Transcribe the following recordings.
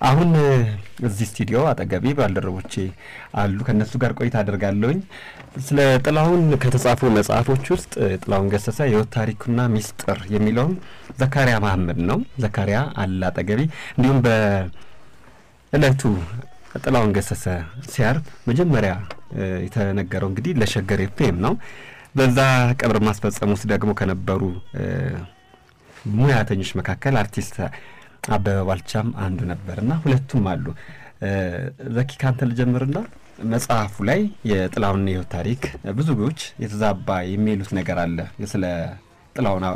አሁን እዚህ ስቱዲዮ አጠገቤ ባልደረቦቼ አሉ። ከእነሱ ጋር ቆይታ አደርጋለሁኝ። ስለ ጥላሁን ከተጻፉ መጽሐፎች ውስጥ ጥላሁን ገሰሰ የህይወት ታሪኩና ሚስጥር የሚለውን ዘካሪያ መሀመድ ነው። ዘካሪያ አለ አጠገቤ። እንዲሁም በእለቱ ጥላሁን ገሰሰ ሲያርፍ መጀመሪያ የተነገረው እንግዲህ ለሸገር ኤፍኤም ነው። በዛ ቀብር ማስፈጸም ውስጥ ደግሞ ከነበሩ ሙያተኞች መካከል አርቲስት አበበ ባልቻም አንዱ ነበርና ሁለቱም አሉ። ዘኪ ካንተ ልጀምርና መጽሐፉ ላይ የጥላሁን የህይወት ታሪክ ብዙዎች የተዛባ የሚሉት ነገር አለ። ስለ ጥላሁን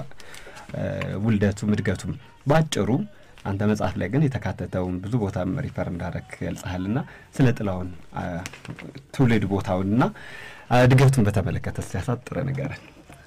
ውልደቱም እድገቱም በአጭሩ አንተ መጽሐፍ ላይ ግን የተካተተውን ብዙ ቦታም ሪፈር እንዳደረግ ገልጸሃልና ስለ ጥላሁን ትውልድ ቦታውንና እድገቱን በተመለከተ ሲያሳጥረ ንገረን።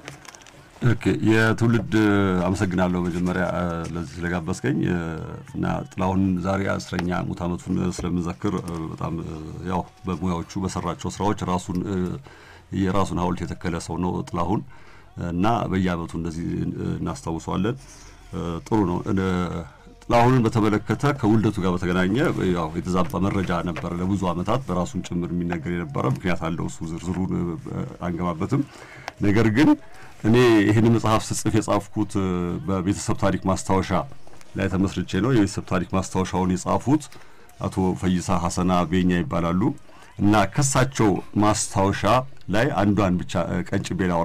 ኦኬ የትውልድ አመሰግናለሁ መጀመሪያ ለዚህ ስለጋበዝከኝ እና ጥላሁን ዛሬ አስረኛ ሙት ዓመቱን ስለምንዘክር በጣም ያው በሙያዎቹ በሰራቸው ስራዎች ራሱን የራሱን ሐውልት የተከለ ሰው ነው ጥላሁን እና በየዓመቱ እንደዚህ እናስታውሰዋለን። ጥሩ ነው። ጥላሁንን በተመለከተ ከውልደቱ ጋር በተገናኘ ያው የተዛባ መረጃ ነበረ ለብዙ ዓመታት በራሱን ጭምር የሚነገር የነበረ ምክንያት አለው። እሱ ዝርዝሩን አንገባበትም። ነገር ግን እኔ ይህን መጽሐፍ ስጽፍ የጻፍኩት በቤተሰብ ታሪክ ማስታወሻ ላይ ተመስርቼ ነው። የቤተሰብ ታሪክ ማስታወሻውን የጻፉት አቶ ፈይሳ ሀሰና ቤኛ ይባላሉ እና ከሳቸው ማስታወሻ ላይ አንዷን ብቻ ቀንጭቤ ላውራ።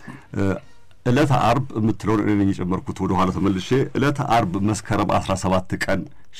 ዕለተ አርብ የምትለውን እኔ ነኝ የጨመርኩት። ወደ ኋላ ተመልሼ ዕለተ አርብ መስከረም 17 ቀን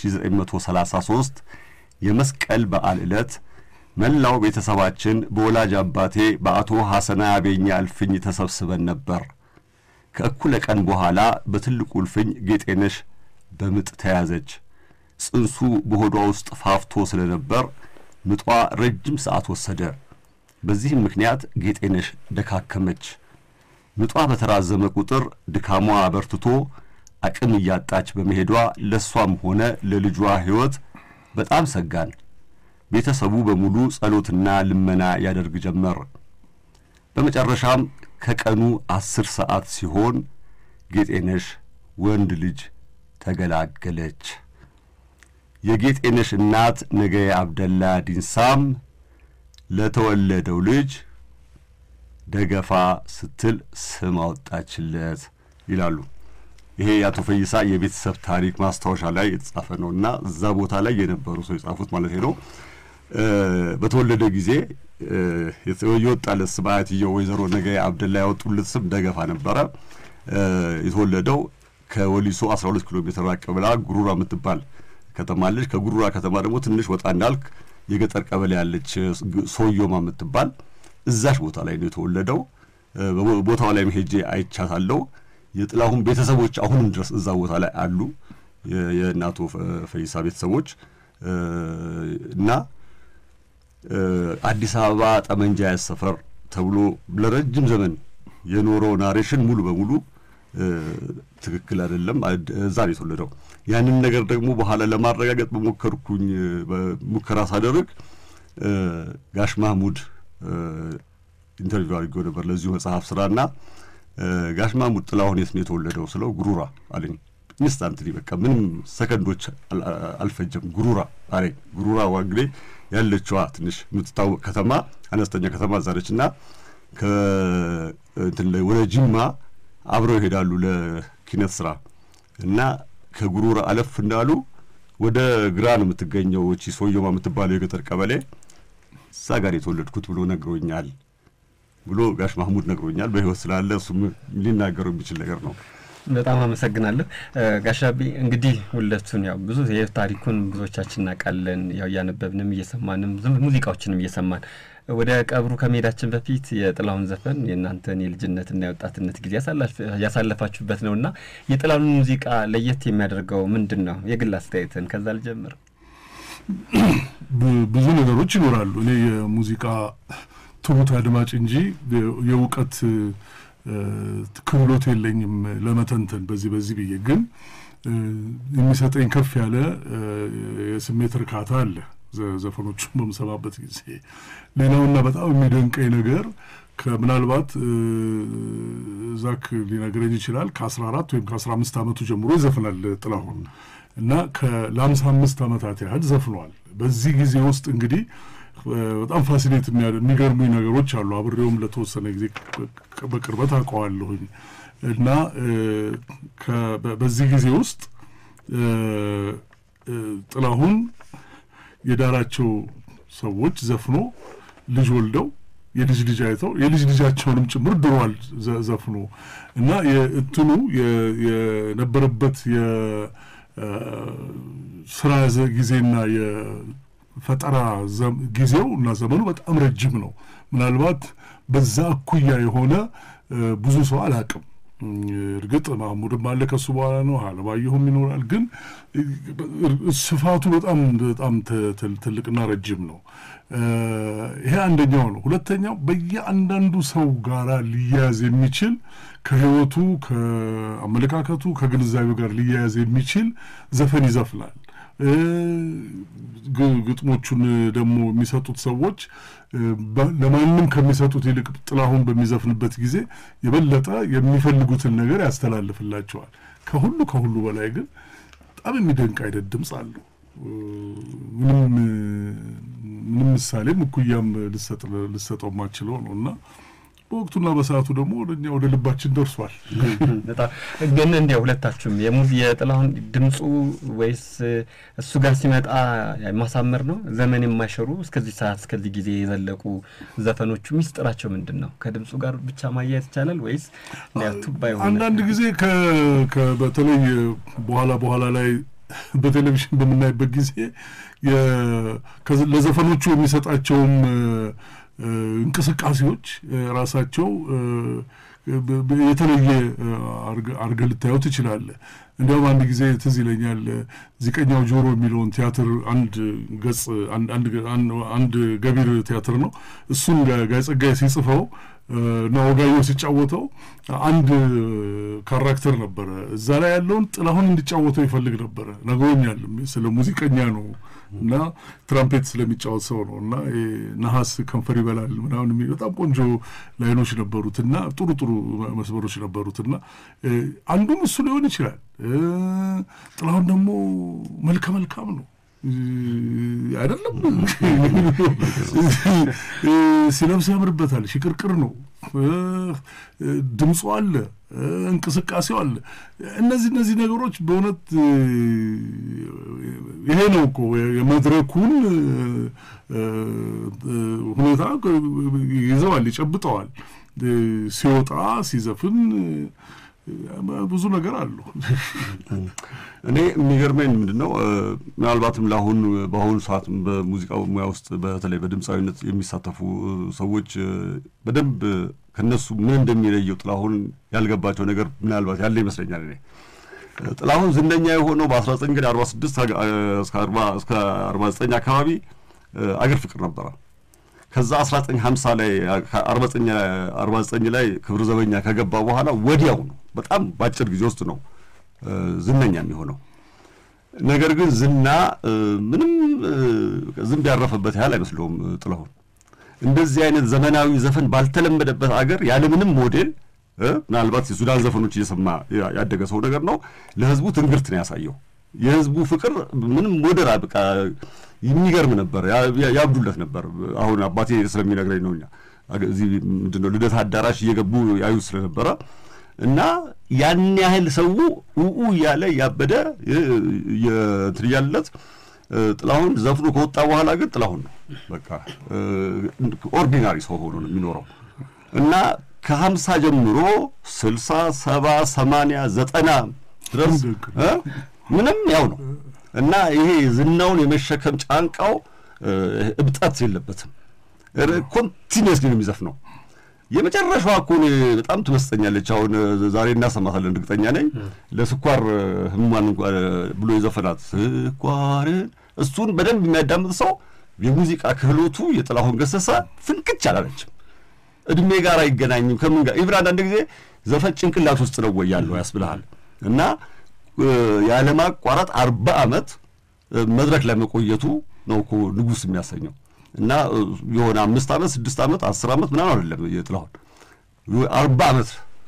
1933 የመስቀል በዓል ዕለት መላው ቤተሰባችን በወላጅ አባቴ በአቶ ሐሰና ያቤኛ እልፍኝ ተሰብስበን ነበር። ከእኩለ ቀን በኋላ በትልቁ እልፍኝ ጌጤነሽ በምጥ ተያዘች። ጽንሱ በሆዷ ውስጥ ፋፍቶ ስለነበር ምጧ ረጅም ሰዓት ወሰደ። በዚህም ምክንያት ጌጤነሽ ደካከመች። ምጧ በተራዘመ ቁጥር ድካሟ በርትቶ አቅም እያጣች በመሄዷ ለእሷም ሆነ ለልጇ ሕይወት በጣም ሰጋን። ቤተሰቡ በሙሉ ጸሎትና ልመና ያደርግ ጀመር። በመጨረሻም ከቀኑ አስር ሰዓት ሲሆን ጌጤነሽ ወንድ ልጅ ተገላገለች። የጌጤነሽ እናት ነገየ አብደላ ዲንሳም ለተወለደው ልጅ ደገፋ ስትል ስም አወጣችለት ይላሉ። ይሄ የአቶ ፈይሳ የቤተሰብ ታሪክ ማስታወሻ ላይ የተጻፈ ነው እና እዛ ቦታ ላይ የነበሩ ሰው የጻፉት ማለት ነው። በተወለደ ጊዜ የወጣለት ስም አያትየው ወይዘሮ ነገየ አብደላ ያወጡለት ስም ደገፋ ነበረ። የተወለደው ከወሊሶ 12 ኪሎ ሜትር ራቅ ብላ ጉሩራ የምትባል ከተማ አለች። ከጉሩራ ከተማ ደግሞ ትንሽ ወጣ እንዳልክ የገጠር ቀበሌ ያለች ሶዮማ የምትባል እዛሽ ቦታ ላይ ነው የተወለደው። ቦታው ላይ ሄጄ አይቻታለሁ። የጥላሁን ቤተሰቦች አሁንም ድረስ እዛ ቦታ ላይ አሉ። የእናቶ ፈይሳ ቤተሰቦች እና አዲስ አበባ ጠመንጃ ያዝ ሰፈር ተብሎ ለረጅም ዘመን የኖረው ናሬሽን ሙሉ በሙሉ ትክክል አይደለም። እዛ ነው የተወለደው። ያንን ነገር ደግሞ በኋላ ለማረጋገጥ በሞከርኩኝ ሙከራ ሳደርግ ጋሽ ማህሙድ ኢንተርቪው አድርጌው ነበር ለዚሁ መጽሐፍ ስራና ጋሽ ማህሙድ ጥላሁን የት ነው የተወለደው ስለው ጉሩራ አለኝ። ኢንስታንትሊ በቃ ምንም ሰከንዶች አልፈጀም ጉሩራ አለኝ። ጉሩራ ዋግሌ ያለችዋ ትንሽ የምትታወቅ ከተማ አነስተኛ ከተማ ዛረች እና ወደ ጅማ አብረው ይሄዳሉ ለኪነት ስራ እና ከጉሩራ አለፍ እንዳሉ ወደ ግራ ነው የምትገኘው እቺ ሶየማ የምትባለው የገጠር ቀበሌ እዛ ጋር የተወለድኩት ብሎ ነግሮኛል ብሎ ጋሽ ማህሙድ ነግሮኛል። በህይወት ስላለ እሱም ሊናገረው የሚችል ነገር ነው። በጣም አመሰግናለሁ ጋሻቢ። እንግዲህ ሁለቱን ያው ብዙ የህይወት ታሪኩን ብዙዎቻችን እናውቃለን። ያው እያነበብንም እየሰማንም ሙዚቃዎችንም እየሰማን ወደ ቀብሩ ከመሄዳችን በፊት የጥላሁን ዘፈን የእናንተን የልጅነትና የወጣትነት ጊዜ ያሳለፋችሁበት ነው እና የጥላሁን ሙዚቃ ለየት የሚያደርገው ምንድን ነው? የግል አስተያየትን ከዛ ልጀምር። ብዙ ነገሮች ይኖራሉ። እኔ የሙዚቃ ትሁት አድማጭ እንጂ የእውቀት ክህሎት የለኝም ለመተንተን በዚህ በዚህ ብዬ ግን የሚሰጠኝ ከፍ ያለ የስሜት እርካታ አለ ዘፈኖቹን በምሰማበት ጊዜ። ሌላውና በጣም የሚደንቀኝ ነገር ከምናልባት ዛክ ሊነግረኝ ይችላል ከአስራ አራት ወይም ከአስራ አምስት ዓመቱ ጀምሮ ይዘፍናል ጥላሁን እና ለአምሳ አምስት ዓመታት ያህል ዘፍኗል። በዚህ ጊዜ ውስጥ እንግዲህ በጣም ፋሲኔት የሚገርሙኝ ነገሮች አሉ። አብሬውም ለተወሰነ ጊዜ በቅርበት አውቀዋለሁኝ እና በዚህ ጊዜ ውስጥ ጥላሁን የዳራቸው ሰዎች ዘፍኖ ልጅ ወልደው የልጅ ልጅ አይተው የልጅ ልጃቸውንም ጭምር ድሯል ዘፍኖ እና የእትኑ የነበረበት የስራ ጊዜና የፈጠራ ጊዜው እና ዘመኑ በጣም ረጅም ነው። ምናልባት በዛ እኩያ የሆነ ብዙ ሰው አላቅም። እርግጥ ማህሙድም አለ ከሱ በኋላ ነው፣ አለማየሁም ይኖራል። ግን ስፋቱ በጣም በጣም ትልቅና ረጅም ነው። ይሄ አንደኛው ነው። ሁለተኛው በየአንዳንዱ ሰው ጋራ ሊያያዝ የሚችል ከህይወቱ፣ ከአመለካከቱ፣ ከግንዛቤው ጋር ሊያያዝ የሚችል ዘፈን ይዘፍናል። ግጥሞቹን ደግሞ የሚሰጡት ሰዎች ለማንም ከሚሰጡት ይልቅ ጥላሁን በሚዘፍንበት ጊዜ የበለጠ የሚፈልጉትን ነገር ያስተላልፍላቸዋል። ከሁሉ ከሁሉ በላይ ግን በጣም የሚደንቅ አይነት ድምፅ አለው። ምንም ምንም ምሳሌም እኩያም ልሰጠው የማችለው ነው እና በወቅቱና በሰዓቱ ደግሞ ወደኛ ወደ ልባችን ደርሷል። በጣም ግን እንዲያው ሁለታችሁም የሙዚ የጥላሁን ድምፁ ወይስ እሱ ጋር ሲመጣ ማሳመር ነው? ዘመን የማይሸሩ እስከዚህ ሰዓት እስከዚህ ጊዜ የዘለቁ ዘፈኖቹ ሚስጥራቸው ምንድን ነው? ከድምፁ ጋር ብቻ ማያየት ይቻላል ወይስ ቱባ የሆነ አንዳንድ ጊዜ በተለይ በኋላ በኋላ ላይ በቴሌቪዥን በምናይበት ጊዜ ለዘፈኖቹ የሚሰጣቸውም እንቅስቃሴዎች ራሳቸው የተለየ አርገህ ልታየው ትችላለህ። እንዲያውም አንድ ጊዜ ትዝ ይለኛል ዚቀኛው ጆሮ የሚለውን ቲያትር አንድ ገጽ አንድ ገቢር ቲያትር ነው። እሱን ጋይ ጸጋዬ ሲጽፈው እና ወጋየሁ ሲጫወተው አንድ ካራክተር ነበረ። እዛ ላይ ያለውን ጥላሁን እንዲጫወተው ይፈልግ ነበረ። ነግሮኛል። ስለ ሙዚቀኛ ነው እና ትራምፔት ስለሚጫወት ሰው ነው እና ነሐስ ከንፈር ይበላል ምናምን የሚል በጣም ቆንጆ ላይኖች ነበሩት እና ጥሩ ጥሩ መስመሮች ነበሩት እና አንዱም እሱ ሊሆን ይችላል። ጥላሁን ደግሞ መልከ መልካም ነው አይደለም። ሲለብስ ያምርበታል። ሽቅርቅር ነው። ድምፁ አለ፣ እንቅስቃሴው አለ። እነዚህ እነዚህ ነገሮች በእውነት ይሄ ነው እኮ የመድረኩን ሁኔታ ይዘዋል፣ ይጨብጠዋል። ሲወጣ ሲዘፍን ብዙ ነገር አሉ። እኔ የሚገርመኝ ምንድን ነው ምናልባትም ለአሁን በአሁኑ ሰዓት በሙዚቃው ሙያ ውስጥ በተለይ በድምፃዊነት የሚሳተፉ ሰዎች በደንብ ከነሱ ምን እንደሚለየው ጥላሁን ያልገባቸው ነገር ምናልባት ያለ ይመስለኛል። እኔ ጥላሁን ዝነኛ የሆነው በ1946 እስከ 49 አካባቢ አገር ፍቅር ነበረ። ከዛ 1950 ላይ 49 ላይ ክብር ዘበኛ ከገባ በኋላ ወዲያው ነው በጣም በአጭር ጊዜ ውስጥ ነው ዝነኛ የሚሆነው። ነገር ግን ዝና ምንም ዝንብ ያረፈበት ያህል አይመስለውም ጥላሁን። እንደዚህ አይነት ዘመናዊ ዘፈን ባልተለመደበት አገር ያለምንም ሞዴል ምናልባት የሱዳን ዘፈኖች እየሰማ ያደገ ሰው ነገር ነው። ለህዝቡ ትንግርት ነው ያሳየው። የህዝቡ ፍቅር ምንም ሞዴል በቃ የሚገርም ነበር። ያብዱለት ነበር። አሁን አባቴ ስለሚነግረኝ ነው። እኛ እዚህ ምንድን ነው ልደት አዳራሽ እየገቡ ያዩ ስለነበረ እና ያን ያህል ሰው ውኡ እያለ ያበደ እንትን እያለለት ጥላሁን ዘፍኖ ከወጣ በኋላ ግን ጥላሁን ነው በቃ ኦርዲናሪ ሰው ሆኖ ነው የሚኖረው እና ከሀምሳ ጀምሮ ስልሳ ሰባ ሰማንያ ዘጠና ድረስ ምንም ያው ነው እና ይሄ ዝናውን የመሸከም ጫንቃው እብጠት የለበትም። ኮንቲኒየስሊ ነው የሚዘፍነው። የመጨረሻዋ እኮ እኔ በጣም ትመስጠኛለች። አሁን ዛሬ እናሰማታለን እርግጠኛ ነኝ። ለስኳር ህሙማን ብሎ የዘፈናት ስኳርን እሱን በደንብ የሚያዳምጥ ሰው የሙዚቃ ክህሎቱ የጥላሁን ገሰሰ ፍንክች አላለችም። እድሜ ጋር አይገናኝም። ከምን ጋር ኢቭን አንዳንድ ጊዜ ዘፈን ጭንቅላት ውስጥ ነው ወይ ያለው ያስብልሃል እና ያለማቋረጥ አርባ ዓመት መድረክ ላይ መቆየቱ ነው እኮ ንጉሥ የሚያሰኘው እና የሆነ አምስት ዓመት ስድስት ዓመት አስር ዓመት ምናምን አይደለም የጥላሁን አርባ ዓመት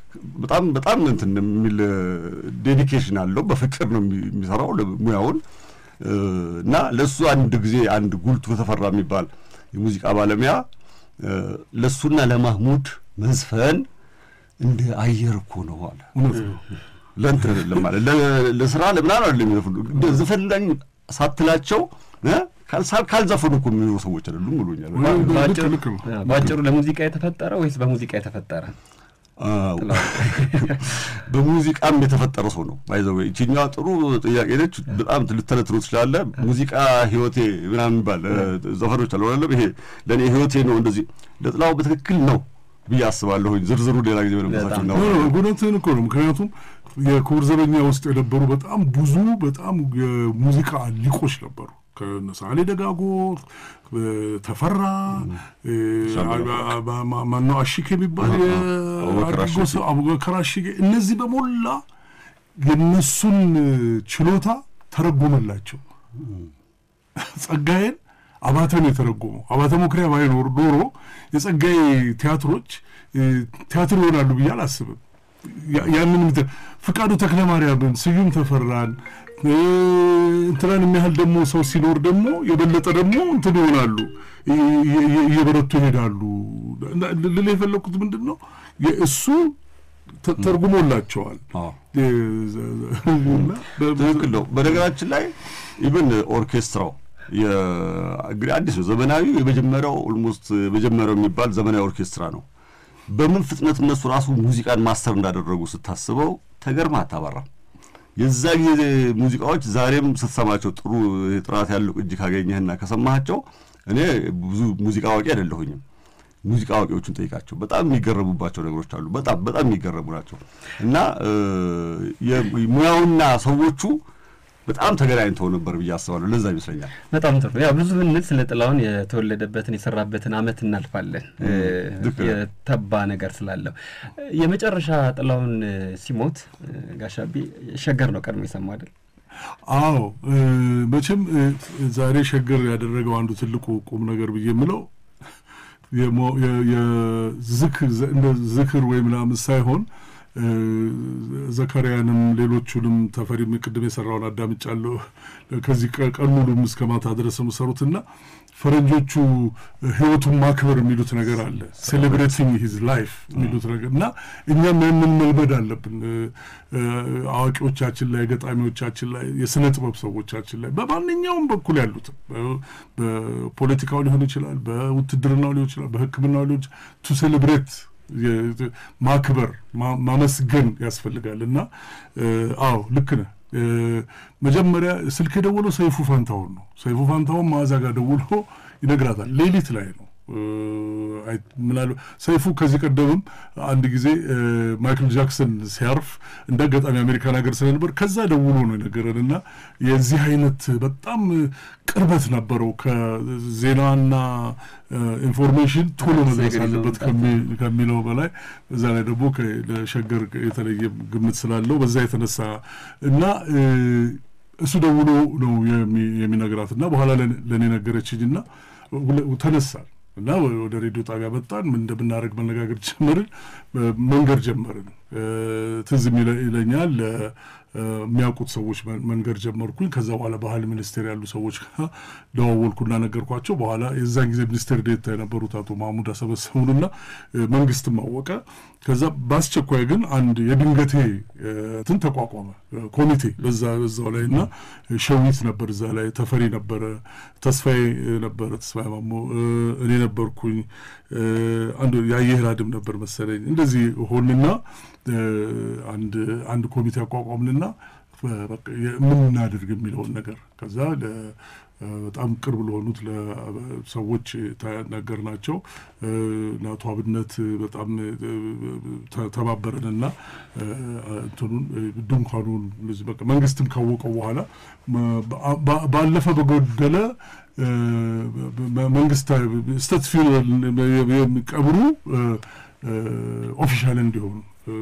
በጣም በጣም እንትን የሚል ዴዲኬሽን አለው። በፍቅር ነው የሚሰራው ሙያውን እና ለእሱ አንድ ጊዜ አንድ ጉልቱ ተፈራ የሚባል የሙዚቃ ባለሙያ ለእሱና ለማህሙድ መዝፈን እንደ አየር እኮ ነው አለ። ለእንትን አይደለም ማለት ለስራ ለምናምን አይደለም የሚዘፍኑ ዘፈን ላይ ሳትላቸው ካልዘፈኑ እኮ የሚኖሩ ሰዎች አይደሉም ብሎኛል። በአጭሩ ለሙዚቃ የተፈጠረ ወይስ በሙዚቃ የተፈጠረ? በሙዚቃም የተፈጠረ ሰው ነው። ባይዘው ይችኛዋ ጥሩ ጥያቄ ነች። በጣም ልተነትኑ ትችላለ። ሙዚቃ ህይወቴ ምናምን የሚባል ዘፈኖች አሉ አይደለም። ይሄ ለእኔ ህይወቴ ነው እንደዚህ ለጥላው በትክክል ነው ብዬ አስባለሁኝ። ዝርዝሩ ሌላ ጊዜ በለመሳቸው ነው። እውነትህን እኮ ነው። ምክንያቱም የክቡር ዘበኛ ውስጥ የነበሩ በጣም ብዙ በጣም የሙዚቃ ሊቆች ነበሩ። ከነሳሌ ደጋጎ፣ ተፈራ ማነው አሺክ የሚባል አድርጎ ሰው አቡበከር አሺክ፣ እነዚህ በሞላ የነሱን ችሎታ ተረጎመላቸው። ጸጋዬን አባተ ነው የተረጎመው። አባተ መኩሪያ ባይኖር ኖሮ የጸጋዬ ቲያትሮች ቲያትር ይሆናሉ ብዬ አላስብም። ያንን ፍቃዱ ተክለ ማርያምን፣ ስዩም ተፈራን እንትናን የሚያህል ደግሞ ሰው ሲኖር ደግሞ የበለጠ ደግሞ እንትን ይሆናሉ፣ እየበረቱ ይሄዳሉ። ልል የፈለግኩት ምንድን ነው እሱ ተርጉሞላቸዋል። ትክክል ነው። በነገራችን ላይ ኢቨን ኦርኬስትራው እንግዲህ አዲስ ነው ዘመናዊ የመጀመሪያው ኦልሞስት የመጀመሪያው የሚባል ዘመናዊ ኦርኬስትራ ነው። በምን ፍጥነት እነሱ ራሱ ሙዚቃን ማስተር እንዳደረጉ ስታስበው ተገርማ አታባራም። የዛ ጊዜ ሙዚቃዎች ዛሬም ስትሰማቸው ጥሩ ጥራት ያለው እጅ ካገኘህና ከሰማሃቸው እኔ ብዙ ሙዚቃ አዋቂ አይደለሁኝም። ሙዚቃ አዋቂዎቹን ጠይቃቸው በጣም የሚገረሙባቸው ነገሮች አሉ። በጣም በጣም የሚገረሙ ናቸው እና ሙያውና ሰዎቹ በጣም ተገናኝተው ነበር ብዬ አስባለሁ። ለዛ ይመስለኛል። በጣም ጥሩ። ያው ብዙ ብንል ስለ ጥላሁን የተወለደበትን የሰራበትን ዓመት እናልፋለን የተባ ነገር ስላለው። የመጨረሻ ጥላሁን ሲሞት ጋሻቢ ሸገር ነው ቀድሞ የሰማ አይደል? አዎ መቼም ዛሬ ሸገር ያደረገው አንዱ ትልቁ ቁም ነገር ብዬ የምለው ዝክር ወይ ምናምን ሳይሆን ዘካርያንም ሌሎቹንም ተፈሪም ቅድም የሰራውን አዳምጫለሁ። ከዚህ ቀን ሙሉም እስከ ማታ ድረስ የምሰሩትና ፈረንጆቹ ህይወቱን ማክበር የሚሉት ነገር አለ። ሴሌብሬቲንግ ሂዝ ላይፍ የሚሉት ነገር እና እኛም ያንን መልመድ አለብን። አዋቂዎቻችን ላይ፣ ገጣሚዎቻችን ላይ፣ የስነ ጥበብ ሰዎቻችን ላይ በማንኛውም በኩል ያሉትም በፖለቲካው ሊሆን ይችላል፣ በውትድርናው ሊሆን ይችላል፣ በሕክምናው ሊሆን ይችላል ቱ ሴሌብሬት ማክበር ማመስገን ያስፈልጋል። እና አዎ ልክ ነህ። መጀመሪያ ስልክ የደወለው ሰይፉ ፋንታሁን ነው። ሰይፉ ፋንታሁን መዓዛ ጋር ደውሎ ይነግራታል። ሌሊት ላይ ነው ምናሉ ሰይፉ ከዚህ ቀደምም አንድ ጊዜ ማይክል ጃክሰን ሲያርፍ እንደ አጋጣሚ አሜሪካን ሀገር ስለነበር ከዛ ደውሎ ነው የነገረን እና የዚህ አይነት በጣም ቅርበት ነበረው ከዜናና ኢንፎርሜሽን ቶሎ መድረስ አለበት ከሚለው በላይ እዛ ላይ ደግሞ ለሸገር የተለየ ግምት ስላለው በዛ የተነሳ እና እሱ ደውሎ ነው የሚነግራት እና በኋላ ለእኔ ነገረችኝ እና ተነሳል እና ወደ ሬዲዮ ጣቢያ መጣን። ምን እንደምናደርግ መነጋገር ጀመርን፣ መንገድ ጀመርን። ትዝ ይለኛል የሚያውቁት ሰዎች መንገድ ጀመርኩኝ። ከዛ በኋላ ባህል ሚኒስቴር ያሉ ሰዎች ጋር ደዋወልኩና ነገርኳቸው። በኋላ የዛን ጊዜ ሚኒስቴር ዴታ የነበሩት አቶ ማሙድ አሰበሰቡንና መንግስትም አወቀ። ከዛ በአስቸኳይ ግን አንድ የድንገቴ እንትን ተቋቋመ ኮሚቴ በዛ በዛው ላይ እና ሸዊት ነበር እዛ ላይ ተፈሪ ነበረ፣ ተስፋዬ ነበረ፣ ተስፋዬ ማሞ እኔ ነበርኩኝ፣ አንዱ የአየህ ራድም ነበር መሰለኝ። እንደዚህ ሆንና አንድ አንድ ኮሚቴ አቋቋምንና ምን እናድርግ የሚለውን ነገር ከዛ በጣም ቅርብ ለሆኑት ለሰዎች ነገር ናቸው እና አቶ አብነት በጣም ተባበረንና እንትኑን ድንኳኑን በቃ መንግስትም ካወቀው በኋላ ባለፈ በጎደለ መንግስት ስተት ቀብሩ ኦፊሻል እንዲሆን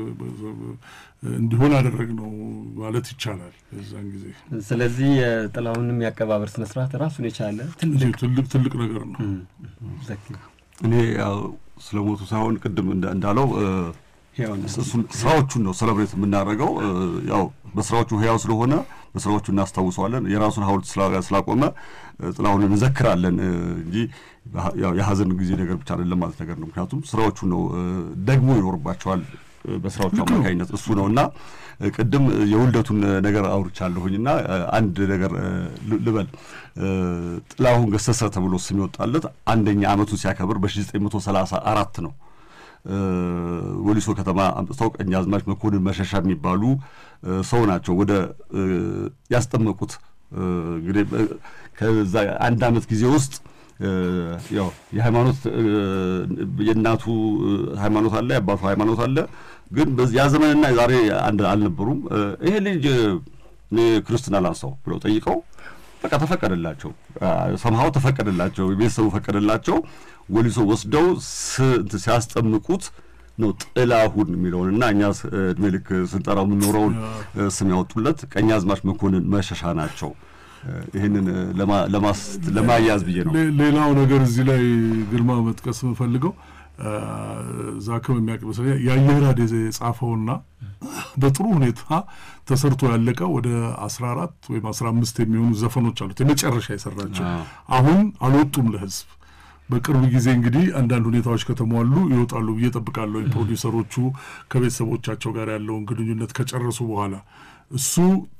እንዲሆን አደረግ ነው ማለት ይቻላል በዛን ጊዜ። ስለዚህ የጥላሁንም የአቀባበር ስነስርዓት ራሱን የቻለ ትልቅ ትልቅ ነገር ነው። እኔ ያው ስለ ሞቱ ሳይሆን ቅድም እንዳለው እሱን ስራዎቹን ነው ሰለብሬት የምናደርገው። ያው በስራዎቹ ህያው ስለሆነ በስራዎቹ እናስታውሰዋለን። የራሱን ሐውልት ስላቆመ ጥላሁን እንዘክራለን እንጂ የሀዘን ጊዜ ነገር ብቻ አይደለም ማለት ነገር ነው። ምክንያቱም ስራዎቹ ነው ደግሞ ይኖርባቸዋል በስራዎቹ አማካኝነት እሱ ነው እና ቅድም የውልደቱን ነገር አውርቻለሁኝ እና አንድ ነገር ልበል። ጥላሁን ገሰሰ ተብሎ ስም የወጣለት አንደኛ ዓመቱን ሲያከብር በ1934 ነው። ወሊሶ ከተማ አምጥተው ቀኛዝማች መኮንን መሸሻ የሚባሉ ሰው ናቸው ወደ ያስጠመቁት። እንግዲህ ከዛ አንድ ዓመት ጊዜ ውስጥ ያው የሃይማኖት የእናቱ ሃይማኖት አለ፣ የአባቱ ሃይማኖት አለ። ግን ያ ዘመንና ዛሬ አንድ አልነበሩም። ይሄ ልጅ እኔ ክርስትና ላንሳው ብለው ጠይቀው በቃ ተፈቀደላቸው። ሰምሃው ተፈቀደላቸው፣ ቤተሰቡ ፈቀደላቸው። ወሊሶ ወስደው ሲያስጠምቁት ነው ጥላሁን የሚለውን እና እኛ እድሜ ልክ ስንጠራው የምንኖረውን ስም ያወጡለት ቀኛዝማች መኮንን መሸሻ ናቸው። ይህንን ለማያዝ ብዬ ነው። ሌላው ነገር እዚህ ላይ ግርማ መጥቀስ የምፈልገው ዛክም የሚያውቅ ይመስለኛል የአየር ራድ የጻፈውና በጥሩ ሁኔታ ተሰርቶ ያለቀ ወደ አስራ አራት ወይም አስራ አምስት የሚሆኑ ዘፈኖች አሉት የመጨረሻ የሰራቸው አሁን አልወጡም ለህዝብ በቅርብ ጊዜ እንግዲህ አንዳንድ ሁኔታዎች ከተሟሉ ይወጣሉ ብዬ ጠብቃለሁ። ፕሮዲውሰሮቹ ከቤተሰቦቻቸው ጋር ያለውን ግንኙነት ከጨረሱ በኋላ እሱ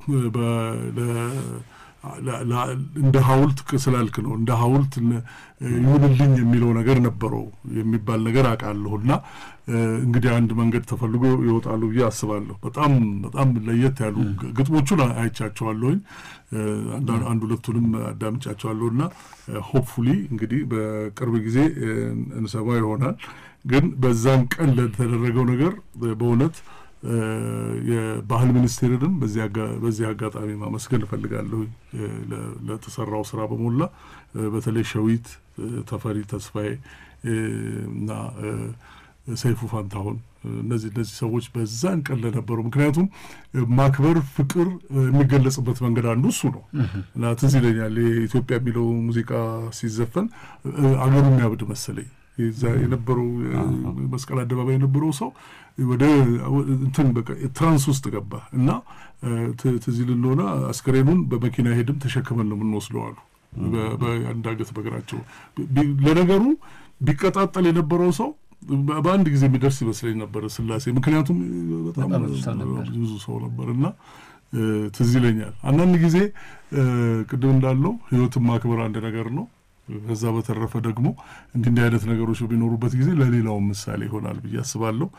እንደ ሐውልት ስላልክ ነው እንደ ሐውልት ይሁንልኝ የሚለው ነገር ነበረው የሚባል ነገር አውቃለሁ። እና እንግዲህ አንድ መንገድ ተፈልጎ ይወጣሉ ብዬ አስባለሁ። በጣም በጣም ለየት ያሉ ግጥሞቹን አይቻቸዋለሁኝ፣ አንድ ሁለቱንም አዳምጫቸዋለሁ። እና ሆፕፉሊ እንግዲህ በቅርብ ጊዜ እንሰማ ይሆናል። ግን በዛን ቀን ለተደረገው ነገር በእውነት የባህል ሚኒስቴርንም በዚህ አጋጣሚ ማመስገን እፈልጋለሁ ለተሰራው ስራ በሞላ በተለይ ሸዊት ተፈሪ ተስፋዬ እና ሰይፉ ፋንታሁን እነዚህ እነዚህ ሰዎች በዛን ቀን ለነበሩ ምክንያቱም ማክበር ፍቅር የሚገለጽበት መንገድ አንዱ እሱ ነው እና ትዝ ይለኛል የኢትዮጵያ የሚለው ሙዚቃ ሲዘፈን አገሩ የሚያብድ መሰለኝ የነበረው መስቀል አደባባይ የነበረው ሰው ወደ እንትን በቃ ትራንስ ውስጥ ገባ እና ትዝ ይል እንደሆነ አስከሬኑን በመኪና ሄድም ተሸክመን ነው የምንወስደው አሉ። በአንዳገት በእግራቸው ለነገሩ ቢቀጣጠል የነበረው ሰው በአንድ ጊዜ የሚደርስ ይመስለኝ ነበር ስላሴ። ምክንያቱም በጣም ብዙ ሰው ነበር እና ትዝ ይለኛል። አንዳንድ ጊዜ ቅድም እንዳለው ህይወትን ማክበር አንድ ነገር ነው። ከዛ በተረፈ ደግሞ እንዲህ እንዲህ አይነት ነገሮች በሚኖሩበት ጊዜ ለሌላው ምሳሌ ይሆናል ብዬ አስባለሁ።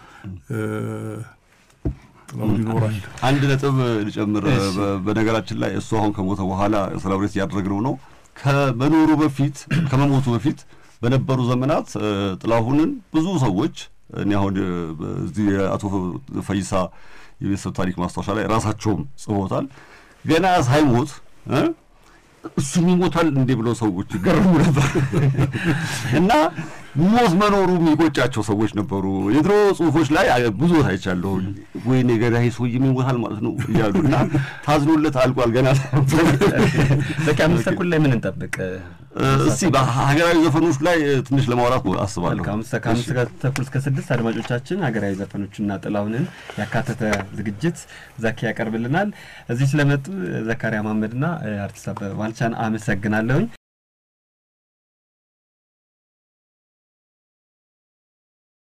ይኖራል። አንድ ነጥብ ልጨምር። በነገራችን ላይ እሱ አሁን ከሞተ በኋላ ሰለብሬት እያደረግነው ነው። ከመኖሩ በፊት ከመሞቱ በፊት በነበሩ ዘመናት ጥላሁንን ብዙ ሰዎች እኔ አሁን እዚህ የአቶ ፈይሳ የቤተሰብ ታሪክ ማስታወሻ ላይ ራሳቸውም ጽፎታል። ገና ሳይሞት እሱም ይሞታል እንዴ ብለው ሰዎች ይገረሙ ነበር እና ሞት መኖሩ የሚቆጫቸው ሰዎች ነበሩ። የድሮ ጽሁፎች ላይ ብዙ ቦታ አይቻለሁ። ወይኔ ገዳይ ሰውዬ ይሞታል ማለት ነው እያሉ እና ታዝኖለት አልቋል። ገና በቃ አምስት ተኩል ላይ ምን እንጠብቅ? እስቲ በሀገራዊ ዘፈኖች ላይ ትንሽ ለማውራት አስባለሁ። ከአምስት ተኩል እስከ ስድስት አድማጮቻችን ሀገራዊ ዘፈኖችና ጥላሁንን ያካተተ ዝግጅት ዘኪ ያቀርብልናል። እዚህ ስለመጡ ዘካሪያ መሀመድና አርቲስት አበበ ባልቻን አመሰግናለሁኝ።